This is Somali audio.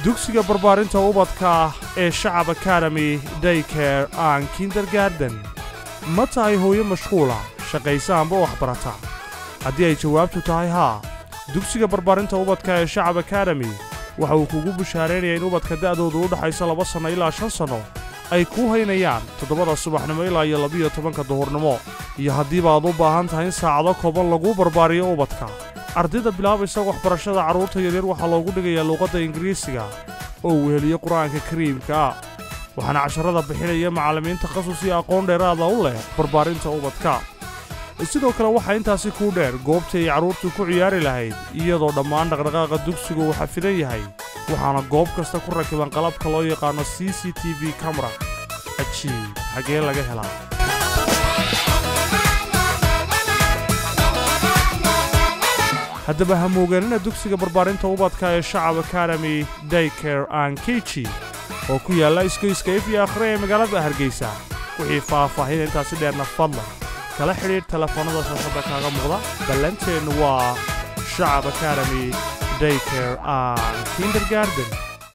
dugsiga barbaarinta ubadka ee shacab academy daycare and kindergarden ma tahay hooyo mashquula shaqaysa amba waxbarata haddii ay jawaabtu tahay haa dugsiga barbaarinta ubadka ee shacab academy waxa uu kugu bushaaraynayaa in ubadka da'doodu u dhaxayso laba sanno ilaa shan sanno ay kuu haynayaan toddobada subaxnimo ilaa iyo labiyo tobanka duhurnimo iyo haddiiba aad u baahan tahay in saacado kooban laguu barbaariyo ubadka ardayda bilaabaysa waxbarashada carruurta yaryar waxaa loogu dhigayaa luuqadda ingiriisiga oo uu heliyo qur-aanka kariimka ah waxaana casharrada bixinaya macallimiin takhasus iyo aqoon dheeraada u leh barbaarinta ubadka sidoo kale waxaa intaasi kuu dheer goobtii ay carruurtu ku ciyaari lahayd iyadoo dhammaan dhaqdhaqaaqa dugsigu uu xafidan yahay waxaana goob kasta ku rakiban qalabka loo yaqaano c c t v kamera cajiib xaggee laga helaa haddaba ha moogeenina dugsiga barbaarinta ubadka ee shacab academy daycare and kichi oo ku yaalla isgoyska ifyo akhre ee magaalada hargeysa wixii faahfaahin intaasi dheerna fadlan kala xidhiidh telefoonnada shaashadda kaaga muuqda ballanteennu waa shacab academy daycare and kindergarden